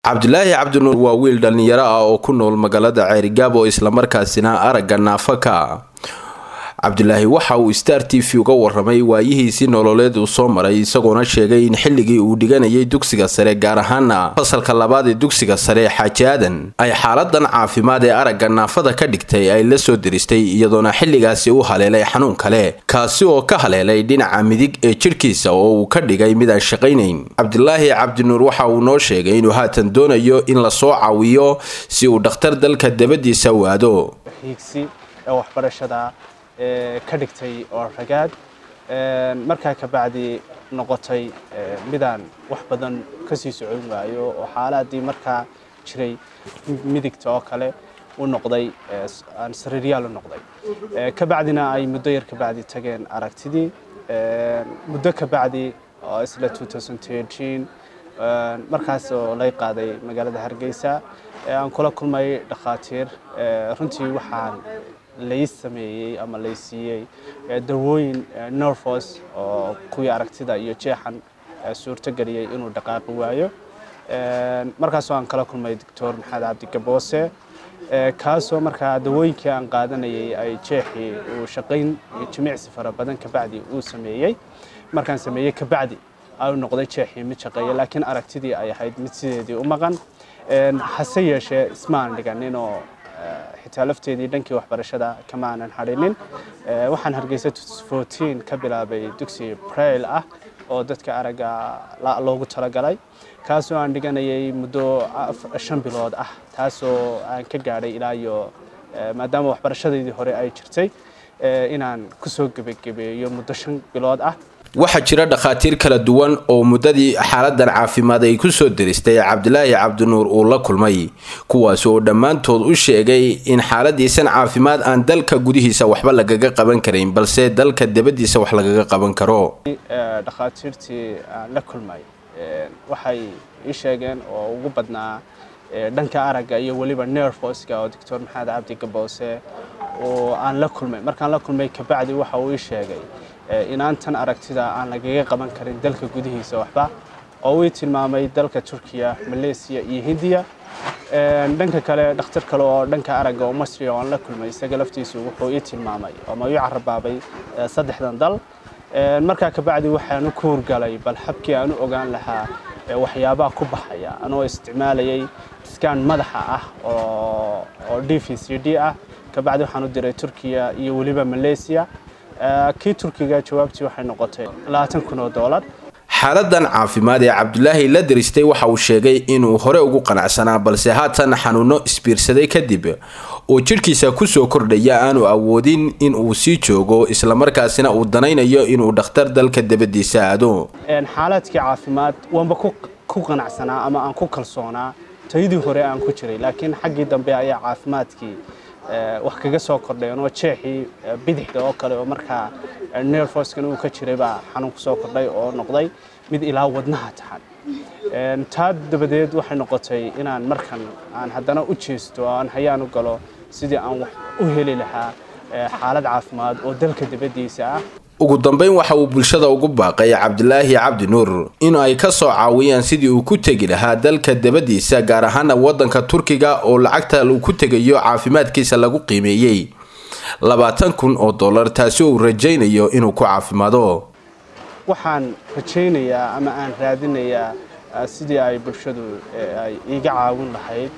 cabdulaahi cabdinuur waa wiil dhallinyaro ah oo ku nool magaalada ceerigaabo islamarkaasina aragga naafaka cabdulaahi waxa uu star t v uga waramay waayihiisii nololeed uu soo maray isagoona sheegay in xilligii uu dhiganayay dugsiga sare gaar ahaana fasalka labaad ee dugsiga sare xaaji aadan ay xaaladan caafimaad ee aragga naafada ka dhigtay ay la soo diristay iyadoona xilligaasi u haleelay xanuun kale kaasi oo ka haleelay dhinaca midig ee jidhkiisa oo uu ka dhigay mid aan shaqaynayn cabdulaahi cabdinuur waxa uu noo sheegay inuu haatan doonayo in lasoo caawiyo si uu dhakhtar dalka dabadiisa waado ka dhigtay oo ragaad markaa kabacdi noqotay midaan wax badan kasii socon waayo oo xaaladii markaa jiray midigta oo kale u noqday aan sariiryaal u noqday kabacdina ay muddo yar kabacdi tageen aragtidii muddo kabacdi oo isla markaas oo lay qaaday magaalada hargeysa aan kula kulmay dhakhaatiir runtii waxaan lay sameeyey ama lay siiyey dawooyin nervos oo kuwii aragtida iyo jeexan suurto geliyey inuu dhaqaaqi waayo markaasoo aan kala kulmay doctor maxamed cabdi gaboose kaasoo markaa dawooyinkii aan qaadanayay ay jeexii uu shaqayn iyo jimicsi fara badan kabacdi uu sameeyey markaan sameeyey kabacdi au noqday jeexii mid shaqeeya laakiin aragtidii ay ahayd mid sideedii u maqan hase yeeshee ismaan dhiganinoo xitaa lafteedii dhankii waxbarashada kama aanan hadhinin waxaan hargeysa ka bilaabay dugsi brail ah oo dadka aragga loogu talagalay kaasoo aan dhiganayay muddo shan bilood ah taasoo aan ka gaadhay ilaa iyo maadaama waxbarashadeedii hore ay jirtay inaan kusoo gebagabeeyo muddo shan bilood ah waxaa jira dhakhaatiir kala duwan oo muddadii xaaladan caafimaad ay ku soo diristay cabdilaahi cabdinuur uu la kulmay kuwaas oo dhammaantood u sheegay in xaaladiisan caafimaad aan dalka gudihiisa waxba lagaga qaban karayn balse dalka dabadiisa wax lagaga qaban karo dhakhaatiirtii aan la kulmay waxay ii sheegeen oo ugu badnaa dhanka aragga iyo weliba nerfoska oo doctor maxamed cabdi gaboose oo aan la kulmay markaan la kulmay kabacdi waxa uu ii sheegay inaan tan aragtida aan lagaga qaban karin dalka gudihiisa waxba oo uu tilmaamay dalka turkiya malaysia iyo hindiya dhanka kale dhakhtar kale oo dhanka aragga oo masri oo aan la kulmay isaga laftiisu wuxuu ii tilmaamay ama ii carabaabay saddexdan dal markaa kabacdi waxaan ku hurgalay bal habkii aan u ogaan lahaa waxyaabaha ku baxaya anoo isticmaalayay skan madaxa ah oo d v c d ah kabacdi waxaan u diray turkiya iyo weliba malaysia kii turkiga jawaabtii waxay noqotay labaatan kun oo doolar xaaladan caafimaad ee cabdulaahi la diristay waxa uu sheegay inuu hore ugu qanacsanaa balse haatan xanuuno isbiirsaday kadib oo jidhkiisa kusoo kordhaya aanu awoodin in uu sii joogo islamarkaasina uu danaynayo inuu dhakhtar dalka dabadiisa aado xaaladkii caafimaad waanba ku qanacsanaa ama aan ku kalsoonaa tayadii hore aan ku jiray laakiin xaggii dambe ayaa caafimaadkii wax kaga soo kordheen oo jeexii bidixda oo kale oo markaa nerfoskan uu ka jiray baa xanuun ku soo kordhay oo noqday mid ilaa wadnaha taxan taa dabadeed waxay noqotay inaan markan aan haddana u jeesto oo aan hayaan u galo sidii aan wax u heli lahaa xaalad caafimaad oo dalka dabadiisa ah ugu dambeyn waxa uu bulshada ugu baaqay cabdilaahi cabdi nuur in ay ka soo caawiyaan sidii uu ku tegi lahaa dalka dabadiisa gaar ahaana wadanka turkiga oo lacagta uu ku tegayo caafimaadkiisa lagu qiimeeyey labaatan kun oo dollar taasi uu rajaynayo inuu ku caafimaado waxaan rajaynayaa ama aan raadinayaa sidii ay bulshadu ay iiga caawin lahayd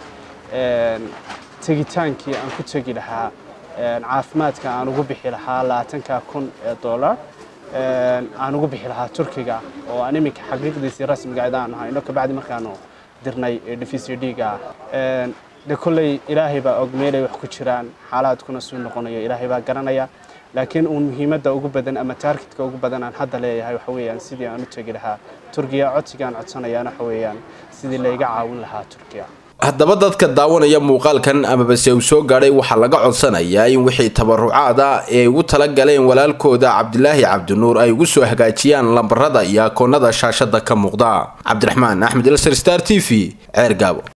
tegitaankii aan ku tegi lahaa caafimaadka aan ugu bixi lahaa labaatanka kun ee dollar aan ugu bixi lahaa turkiga oo aan iminka xaqiiqdiisii rasmiga aydaan hayno kabacdi markaanu dirnay d v c d-ga de kolley ilaahay baa og meelay wax ku jiraan xaalaadkuna suu noqonayo ilaahay baa garanaya laakiin uun muhiimadda ugu badan ama taargetka ugu badan aan hadda leeyahay waxa weeyaan sidii aan u tegi lahaa turkiya codsigaan codsanayaan waxa weeyaan sidii layga caawin lahaa turkiya haddaba dadka daawanaya muuqaalkan amabase uu soo gaadhay waxaa laga codsanayaa in wixii tabarucaada ee ugu tala galeen walaalkooda cabdilaahi cabdinuur ay ugu soo hagaajiyaan lambarada iyo akoonada shaashada ka muuqda cabdiraxmaan axmed elsar star t v ceer gaabo